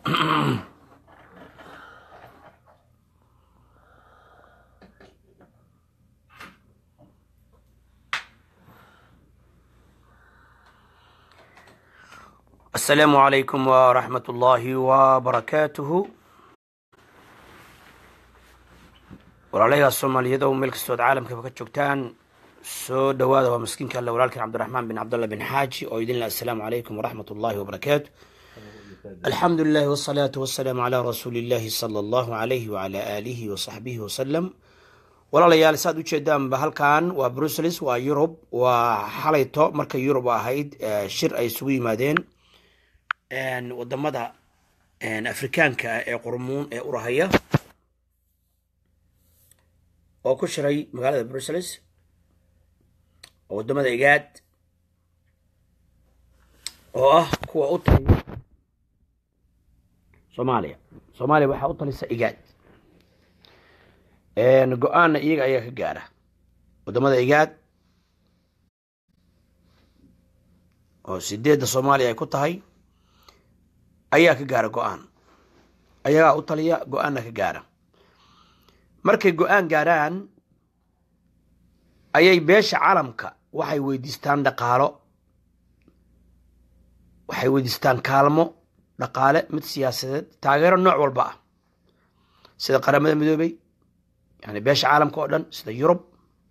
السلام عليكم ورحمة الله وبركاته walaalayaal soomaaliyada oo meel kastood caalamkaba ka joogtaan soo dhawaada waa maskiinka alle walaalkan cabdiraxmaan bin cabdallah bin xaaji oo idin leh assalaamu calaykum waraxmat ullahi wabarakaatu alxamdu lilahi wasalaatu wasalaamu calaa rasuuli illahi sala allahu alayhi wacala aalihi wasaxbihi wasalam walaalayaal saad ujeedaanba halkan waa brussels waa yurub waa xalayto markay yurub ahayd shir ay isugu yimaadeen wadamada afrikaanka ah ee qurmuun ee urahaya oo ku shiray magaalada brussels oo wadamada igaad oo ah kuwa u taliya soomaaliya soomaaliya waxaa u talisa igaad go-aanna iyaga ayaa ka gaara wadamada igaad oo sideedda soomaaliya ay ku tahay ayaa ka gaara go-aan ayagaa u taliya go-aanna ka gaara markay go-aan gaaraan ayay beesha caalamka waxay weydiistaan dhaqaalo waxay weydiistaan kaalmo dhaqaale mid siyaasadeed taageero nooc walba ah sida qaramada midoobey yani beesha caalamka oo dhan sida yurub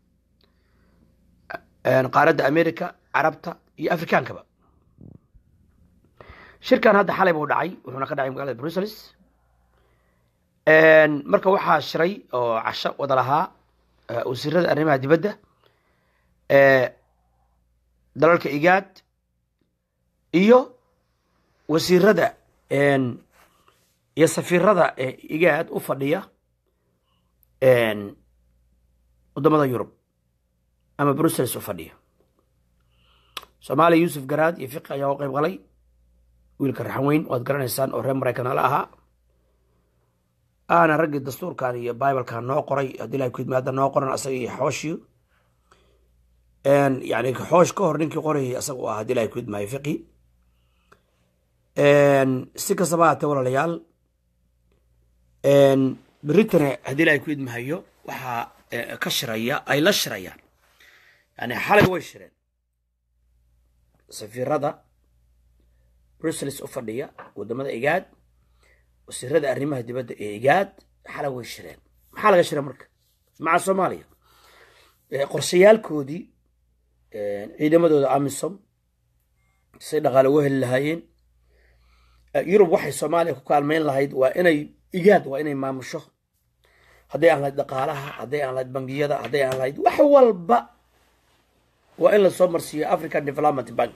qaaradda america carabta iyo afrikaankaba shirkan hadda xalay buu dhacay wuxuuna ka dhacay magaalada brussels marka waxaa shiray oo casho wada lahaa wasiirada arrimaha dibadda dalalka igaad iyo wasiirada iyo safiirada igaad u fadhiya wadamada yurub ama brussels u fadhiya soomaaliya yuusuf garaad iyo fiqi ayaa u qeyb galay wiilka raxanweyn waad garanaysaan oo reer maraykan la ahaa aana raggii dastuurkan iyo bibalkan noo qoray haddii ilahay ku yimaada noo qoran asaga iyo xooshiyo yani xoosh ka hor ninkii qorayay asaga u ah haddii ilahay ku yidmaayo fiqi si kastaba haatee walaalayaal beritane haddii ilahay ku yidmahayo waxaa ka shiraya ay la shirayaan yani xalay way shireen safiirada brussels u fadhiya wadamada igaad wasiirada arrimaha dibadda ee igaad xala way shireen maxaa laga shira marka maca soomaaliya qorshayaalkoodii ciidamadooda amisom say dhaqaale uga heli lahaayeen yurub waxay soomaaliya ku kaalmeyn lahayd waa inay igaad waa inay maamusho hadday aan lahayd dhaqaalaha hadday aan lahayd bangiyada hadday aan lahayd wax walba waa in lasoo marsiiyo african development bank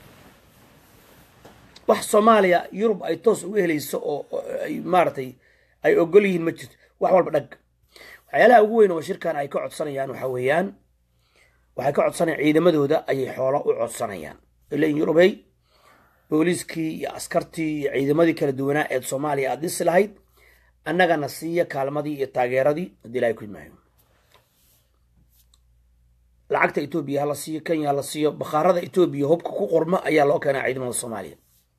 wax soomaaliya yurub ay toos uga helayso oo ay maaratay ay ogol yihiin ma jirto wax walba dhag waxyaalaha ugu weyn oo shirkan ay ka codsanayaan waxa weeyaan waxay ka codsanayaan ciidamadooda ayay xoolo u codsanayaan ilain yurubey booliiskii iyo askartii iyo ciidamadii kala duwanaa ee soomaaliya aad dhisi lahayd annagana siiya kaalmadii iyo taageeradii haddii ilahay ku yimaayo lacagta etoobiya hala siiyo kenya hala siiyo bakhaarada etoobiya hubka ku qorma ayaa loo keenaa ciidamada soomaaliya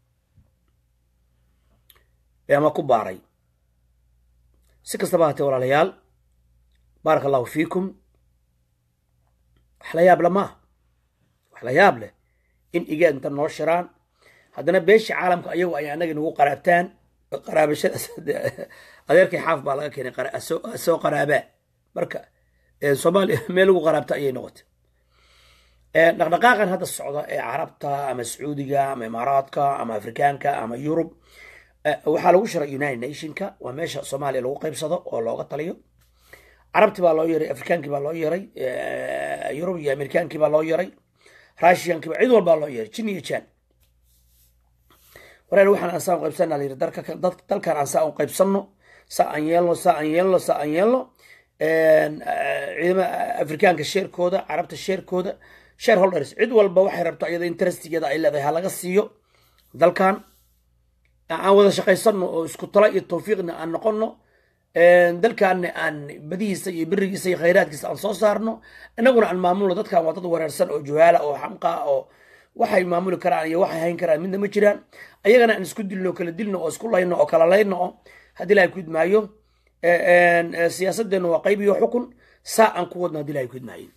ama ku baaray si kastaba hatee walaalayaal baaraka allahu fiikum wax la yaab le maaha wax la yaab leh in igaad inta noo shiraan haddana beesha caalamka ayagu ay annaga nagu qaraabtaan qaraabashadaas adeerkay xaaf baa laga keenay soo qaraabaa marka soomaaliya meel lagu qaraabta ayay noqotay dhaqdhaqaaqan hadda socda ee carabta ama sacuudiga ama imaaraadka ama afrikaanka ama yurub waxaa lagu shiray united nationka waa meesha soomaaliya lagu qeybsado oo looga taliyo carabti baa loo yeray afrikaankii baa loo yeray yurub iyo amerikaankii baa loo yeray russiankii cid walbaa loo yeray jin iyo jan wareer waxaan aan saa u qaybsana la yiri dalkan aan saa u qaybsanno saa aan yeelno saa aan yeelno saa aan yeelno ciidama afrikaanka sheerkooda carabta sheerkooda shareholders cid walba waxay rabto iyada interestigeeda ay leedahay ha laga siiyo dalkan aan wada shaqaysano oo isku talo iyo tawfiiqna aan noqono dalkaana aan badihiisa iyo berigiisa iyo khayraadkiisa aan soo saarno inaguna aan maamulno dadkan waa dad wareersan oo juhaala oo xamqa oo waxay maamuli karaan iyo waxay hayn karaan midna ma jiraan ayagana aan isku dilno kala dilno oo isku layno oo kala layno oo haddii ilahay kudmaayo siyaasadeenna waa qayb iyo xukun saa aan ku wadno haddii ilahay kudmaayo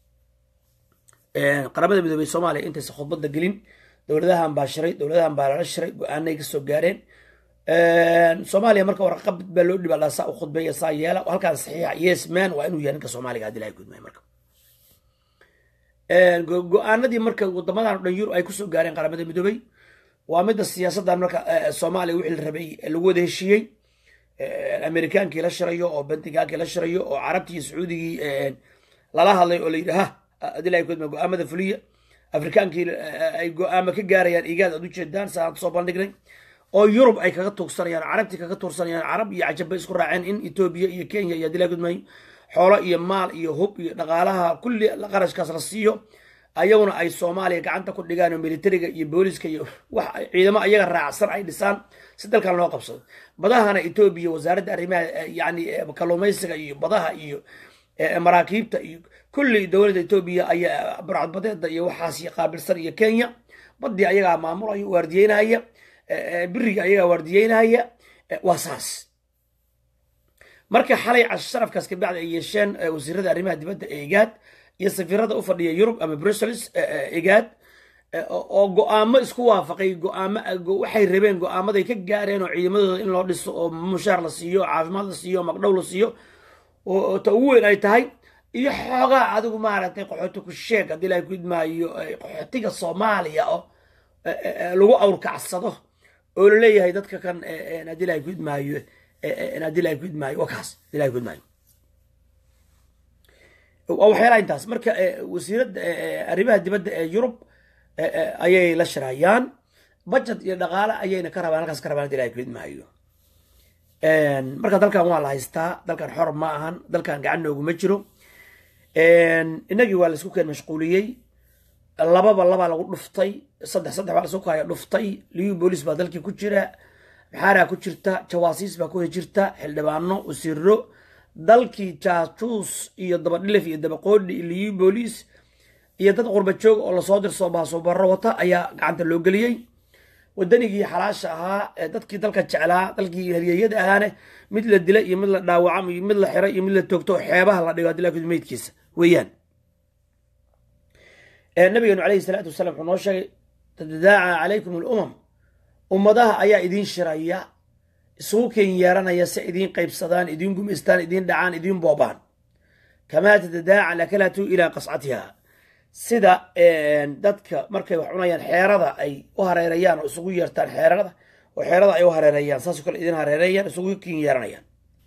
qaramada midoobey soomaaliya intaysa khudbadda gelin dowladahan baa shiray dowladahan baa lala shiray go-aanay kasoo gaareen soomaaliya marka warqabad baa loo dhibaa saa u khudbeeya saa yeela halkaan saxiixa yes man waa inuu yahay ninka soomaaliga haddii ilahay kudmaayo marka go-aanadii marka wadamadan o dhan yurub ay kusoo gaareen qaramada midoobey waa midda siyaasaddan marka soomaaliya wixii la rabay lagu wada heshiiyey amerikaankii la shirayo oo bentigaankii la shirayo oo carabtii iyo sacuudigii lala hadlay oo la yidhi ha haddii ilahay kudmaayo go-aamada fuliya afrikaankii ay go-aamo ka gaarayaan igaad aad ujeedaan saan soo bandhignay oo yurub ay kaga tuugsanayaan carabtii kaga tuursanayaan carab iyo cajab bay isku raaceen in etoobiya iyo kenya iyo haddii ilahay kudmaayo xoolo iyo maal iyo hub iyo dhaqaalaha kulli qarashkaas la siiyo ayaguna ay soomaaliya gacanta ku dhigaan oo militariga iyo booliska iyo wax ciidamo ayaga raacsan ay dhisaan si dalkan loo qabsado badahana etoobiya wasaaradda arrimaha yani kalluumaysiga iyo badaha iyo maraakiibta iyo kulli dowladda etoobiya ayaa burcadbadeeda iyo waxaas qaabilsan iyo kenya badii ayagaa maamulaya waardiyeynaya biriga ayagaa waardiyeynaya waa saas marka xalay casharafkaas kabacdi ay yeesheen wasiirada arrimaha dibadda ee igaad iyo safiirada u fadhiya yurub ama brussels igaad oo go-aamo isku waafaqay goaamo waxay rabeen go-aamaday ka gaareen oo ciidamadooda in loo dhiso oo mushaar la siiyo caafimaad la siiyo magdhow la siiyo oo ta ugu weyn ay tahay iyo xoogaa adigu maaragtay qaxooti ku sheeg haddii ilahay ku idmaayo qaxootiga soomaaliya oo lagu awrkacsado oo laleeyahay dadka kan haddii ilahay ku idmaayo haddii ilahay ku idmaayo waa kaas haddii ilahay ku idmaayo waa waxyaalaha intaas marka wasiiradda arrimaha dibadda ee yurub ayay la shirayaan budget iyo dhaqaale ayayna ka rabaan halkaas ka rabaan haddii ilahay ku idmaayo marka dalkan waa la haystaa dalkan xor ma ahan dalkan gacan nooguma jiro inagii waa laisku keen mashquuliyey lababa labaa lagu dhuftay saddex saddex baa lasu kaya dhuftay liyu boolis baa dalkii ku jira maxaaraa ku jirta jawaasiis baa ku jirta xildhibaano wasiiro dalkii jaajuus iyo dabadhilif iyo dabaqoodhi liyu booliis iyo dad qurba joog oo lasoo dirsoo baasoobarro wata ayaa gacanta loo geliyey wadanigii xalaasha ahaa dadkii dalka jeclaa dalkii haryeyada ahaane mid la dila iyo mid la dhaawacam iyo mid la xiray iyo mid la toogto oo xeebaha la dhigo hadii meydkiisa weeyaan nabigeenu alayhi salaatu wasalam wuxuu noo sheegay tadadaaca calaykum alumam ummadaha ayaa idiin shiraya isugu keen yeeranaya si idiin qaybsadaan idiin gumaystaan idiin dhacaan idiin boobaan kamaa tadadaaca lakalatu ilaa qascatiha sida dadka markay wax cunayaan xeerada ay u hareerayaan oo isugu yeertaan xeerada oo xeerada ay u hareerayaan saasoo kale idin hareerayaan isugu kin yeeranayaan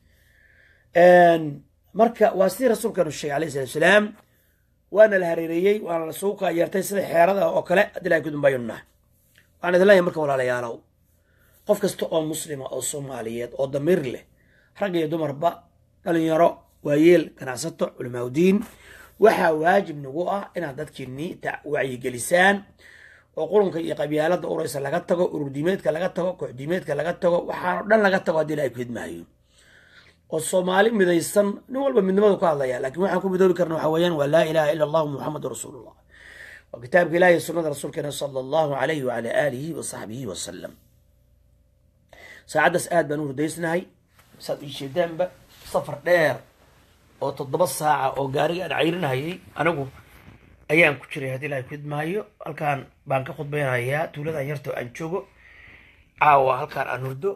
marka waa sidii rasuulkeenu sheegay alayhi salatu salaam waana la hareereeyey waana la isugu kaa yeertay sida xeerada oo kale haddii ilahay kudumbayunna waxaan idin leeyahay marka walaalayaalow qof kasta oo muslima oo soomaaliyeed oo damiir leh rag iyo dumarba dhalinyaro waayeel ganacsato culimaauddiin waxaa waajib nagu ah inaad dadkiini wacyigelisaan oo qurunka iyo qabyaalada uraysa laga tago ururdiimeedka laga tago kooxdiimeedka laga tago waxaano dhan laga tago haddii ilahay ku hidmaayo oo soomaali midaysan nin walba midnimadu ka hadlaya lakin waxaan ku midoobi karna waxa weeyaan waa laa ilaha ila allahu muxamadu rasuulullah waa kitaabka ilahi sunada rasuulkeena sala allahu alayhi wala aalihi wa saxbihi wasalam saacaddaas aad baan u hurdaysnahay saad ii jeedaanba safar dheer oo toddoba saaca oo gaariga aan cayrinahayay anigu ayaan ku jiray haddii ilahay ku idmaayo halkaan baan ka khudbaynayaa tuuladan yarta aan joogo caawa halkaan aan hurdo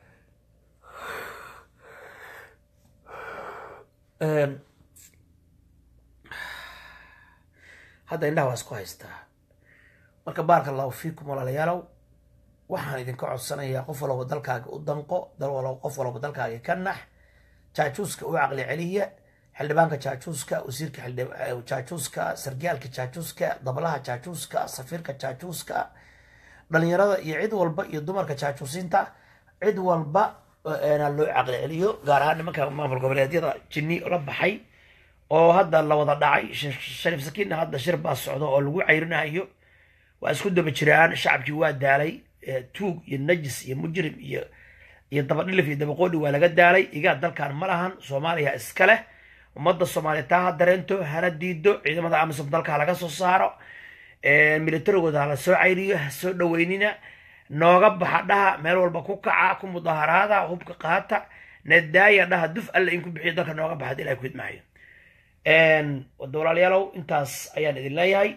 hadda indhaha waa isku haystaa marka baarka allahu fiikum walaalayaalow waxaan idinka codsanayaa qof walaba dalkaaga u danqo qof walaba dalkaaga ka nax jaajuuska u caqli celiya xildhibaanka jaajuuska wasiirka jaajuuska sargaalka jaajuuska dablaha jaajuuska safiirka jaajuuska dhalinyarada iyo cid walba iyo dumarka jaajuusinta cid walba na loo caqli celiyo gaar ahaan nimanka maamul goboleedyada jinni la baxay oo hadda la wada dhacay shariif sakiinna hadda shir baa socdo oo lagu cayrinayo waa isku daba jiraan shacabkii waa daalay tuug iyo najis iyo mujrim iyo iyo dabadhilif iyo dabaqoodhi waa laga daalay igaa dalkan ma lahan soomaaliya iska leh ummadda soomaaliya taa ha dareento hana diido ciidamada amisom dalka laga soo saaro militarigooda hala soo cayriyo ha soo dhaweynina nooga baxa dhaha meel walba ku kaca ku mudaharaada hubka qaata nadaaya dhaha duf alla in ku bixiyo dalka nooga baxa hadii ilahay ku idmaayo wada walaalayaalow intaas ayaan idin leeyahay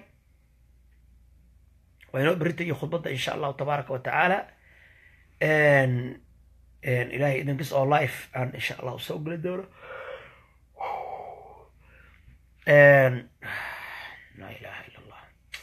waa inoo berita iyo khudbadda insha allahu tabaaraka wa tacaala ilahay idinkis oo life aan insha allahu soo geli doono laa ilaha illa allah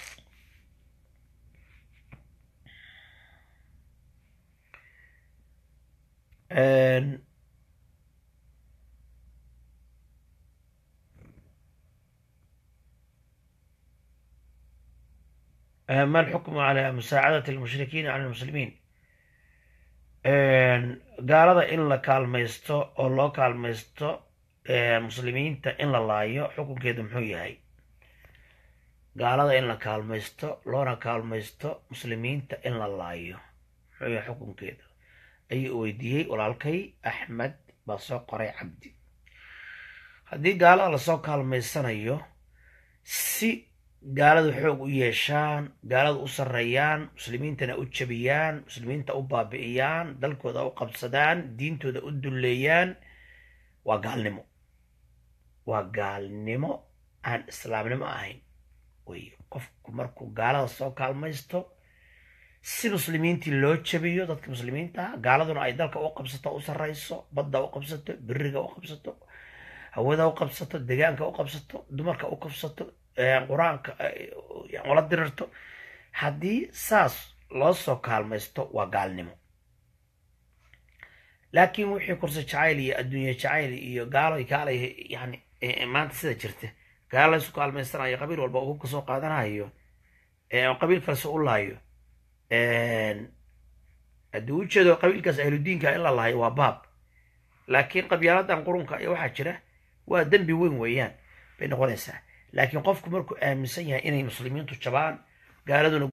ما الحكم على مساعدة المشركين على المسلمين gaalada in la kaalmaysto oo loo kaalmaysto muslimiinta in la laayo xukunkeedu muxuu yahay gaalada in la kaalmaysto loona kaalmaysto muslimiinta in la laayo muxuu yahay xukunkeedu ayuu weydiiyey walaalkay axmed baa soo qoray cabdi haddii gaalada lasoo kaalmaysanayo si gaaladu xoog u yeeshaan gaaladu u sarreeyaan muslimiintana u jabiyaan muslimiinta u baabi'iyaan dalkooda u qabsadaan diintooda u dulleeyaan waa gaalnimo waa gaalnimo aan islaamnimo ahayn wey qofku markuu gaalada soo kaalmaysto si muslimiintii loo jabiyo dadka muslimiinta ah gaaladuna ay dalka u qabsato u sarrayso badda u qabsato beriga u qabsato hawada u qabsato degaanka u qabsato dumarka u qabsato qur-aanka ula dirirto haddii saas loo soo kaalmaysto waa gaalnimo laakiin wixii kursi jacayl iyo adduunye jacayl iyo gaalo kaalay yani maanta sida jirta gaalo laysu kaalmaysanayo qabiil walba uu hubka soo qaadanayo qabiil kalese u laayo haddii ujeedo qabiilkaas ahludiinka in la lahayo waa baab laakiin qabyaaladan qurunka iyo waxaa jira waa dembi weyn weeyaan bay noqonaysaa laakiin qofku markuu aaminsan yahay inay muslimiintu jabaan gaaladuna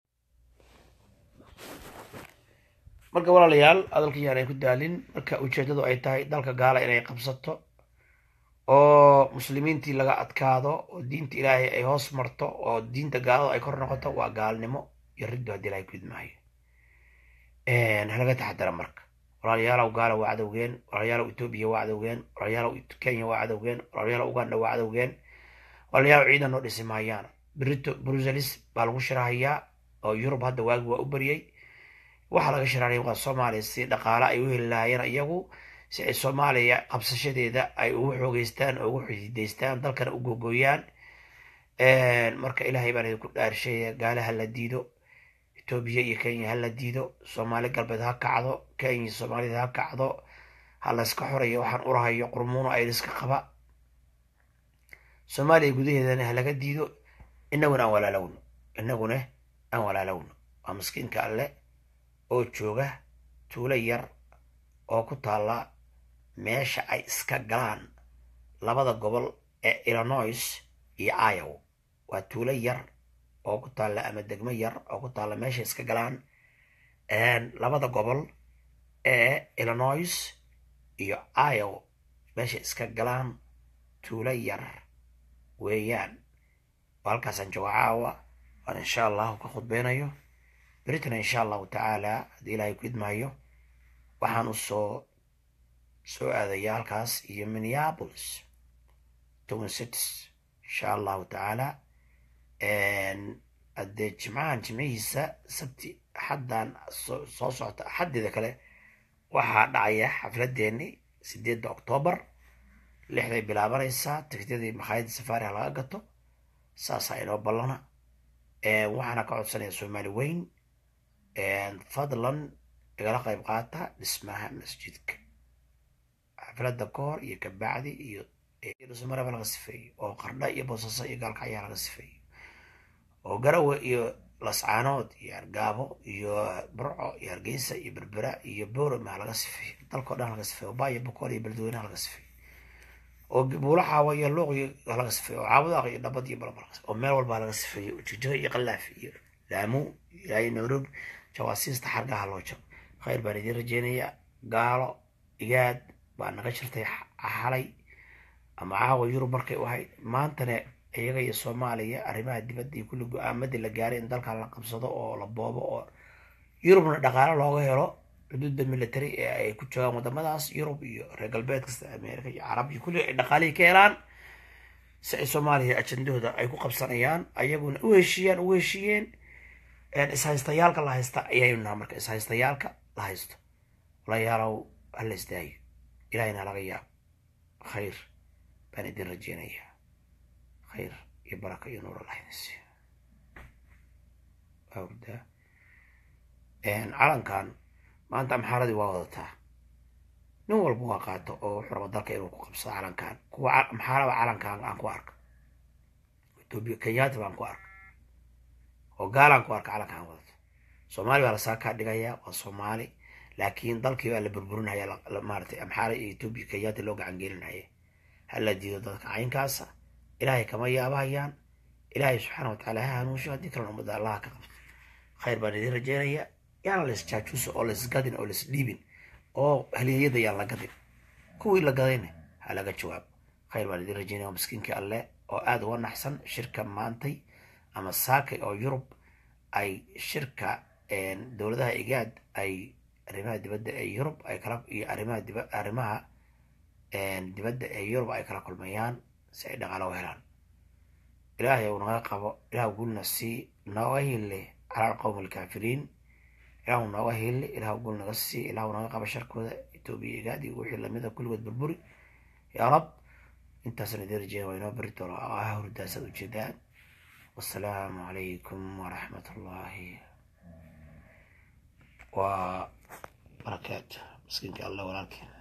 marka walaalayaal hadalka yaanay ku daalin marka ujeedadu ay tahay dalka gaala inay qabsato oo muslimiintii laga adkaado oo diinta ilaahay ay hoos marto oo diinta gaalada ay kor noqoto waa gaalnimo iyo riddu haddii ilahay ku idmaayo halaga taxadara marka walaalayaalow gaala waa cadowgeen walaalayaalow etoobiya waa cadowgeen walaalayaalow kenya waa cadowgeen walaalayaalow uganda waa cadowgeen walaalayaalow ciidan noo dhisi maayaan brito bruselis baa lagu shirahayaa oo yurub hadda waagi waa u baryay waxaa laga shiraanaya waa soomaaliya si dhaqaale ay u heli lahaayeen iyagu si ay soomaaliya qabsashadeeda ay ugu xoogeystaan oo ugu xididaystaan dalkana u googooyaan marka ilaahay baan idinku dhaarsheeya gaalaha la diido etoobiya iyo kenya ha la diido soomaali galbeed ha kacdo kenya soomaalida ha kacdo ha layska xorayo waxaan urahayo qurmuuno aydiska qaba soomaaliya gudaheedana ha laga diido inaguna aan walaalowno inaguna aan walaalowno waa maskiinka alle oo jooga tuulo yar oo ku taalla meesha ay iska galaan labada gobol ee illinois iyo iowa waa tuulo yar oo ku taalla ama degmo yar oo ku taalla meesha iska galaan labada gobol ee illinois iyo iowa meesha iska galaan tuulo yar weeyaan oo halkaasaan jooga caawa waan insha allahu ka khudbeynayo beritana insha allahu tacaala haddii ilaahay ku idmaayo waxaan u soo soo aadaya halkaas iyo minneapolis twin cities insha allahu tacaala haddee jimcahan jimcihiisa sabti axaddan soo socota axaddeeda kale waxaa dhacaya xafladeeni sideedda octoobar lixday bilaabanaysaa tigtyadii makhaayadda safaariha laga gato saasaa inoo ballana waxaana ka codsanaya soomaali weyn fadlan igala qayb qaata dhismaha masjidka xafladda ka hor iyo kabacdi iyo dhusmaraba laga sifeeyo oo qardha iyo boosasa iyo gaalkacyaa laga sifeeyo oo garawe iyo lascaanood iyo argaabo iyo burco iyo hargeysa iyo berbera iyo boorama laga sifeeyo dalkao dhan laga sifeeyo baayo bokool iyo beledweynaha laga sifeeyo oo buulo xaawa iyo luuqi laga sifeeyo oo caabudaaq iyo dhabad iyo balaba oo meel walbaa laga sifeeyo jijiga iyo qalaaf iyo laamu ilaayo nairobi jawaasiista xargaha loo jabo khayr baan idiin rajeynayaa gaalo igaad baa naga jirtay xalay ama caawa yurub markay u ahayd maantana iyaga iyo soomaaliya arrimaha dibadda iyo kulli go-aamadii la gaaray in dalkan la qabsado oo la boobo oo yurubna dhaqaalo looga helo xuduudda military ee ay ku joogaan wadamadaas yurub iyo reer galbeedka sida america iyo carab iyo kulli ay dhaqaalihii ka helaan si ay soomaaliya ajendahooda ay ku qabsanayaan ayaguna u heshiiyaan u heshiiyeen ishaystayaalka la haysta ayaynu naha marka ishaystayaalka la haysto walayaalow hala isdaayo ilahayna laga yaab khayr baan idin rajeynayaa khayr iyo baraka iyo nuur allah idin siiyo awda calankan maanta amxaaradii waa wadataa nin walba waa qaato oo wuxuu raba dalka inuu ku qabsado calankan kuwa amxaaraba calankan aan ku arka etoobiya kenyaata baan ku arka oo gaalaan ku arka calankan wadato soomaali baa lasaa kaa dhigayaa waa soomaali laakiin dalkii baa la burburinaya maaratay amxaara iyo etoobiya kenyaata loo gacan gelinaya hala diido dadka caynkaasa ilaahay kama yaabahayaan ilaahay subxaana watacaala ha hanuunsho haddii kalena ummadda allaha ka qabto khayr baan idiin rajeynayaa yaana la isjaajuuso oo laisgadin oo laisdhiibin oo haliyeyada yaan la gadin kuwii la gadayna ha laga jawaab khayr baan idiin rajeynaya miskiinkii alle oo aada uga naxsan shirka maantay ama saakay oo yurub ay shirka dowladaha igaad ay arrimaha dibadda ee yurub ay kala iyo arrimaha diba arrimaha dibadda ee yurub ay kala kulmayaan si ay dhaqaalo u helaan ilaahay uu naga qabo ilaah gulna sii nooga hille cala alqowmi alkaafiriin ilahu nooga hille ilahu gul naga sii ilahu naga qabo sharkooda etoobiya igaad iyo wixii lamida kulligood burburi yaa rab intaasna idin rajeeya waa inoo beri doono ah hurdaasaad ujeedaan wasalaamu calaykum waraxmat ullaahi wa barakaatu miskiinka allah walaalkeen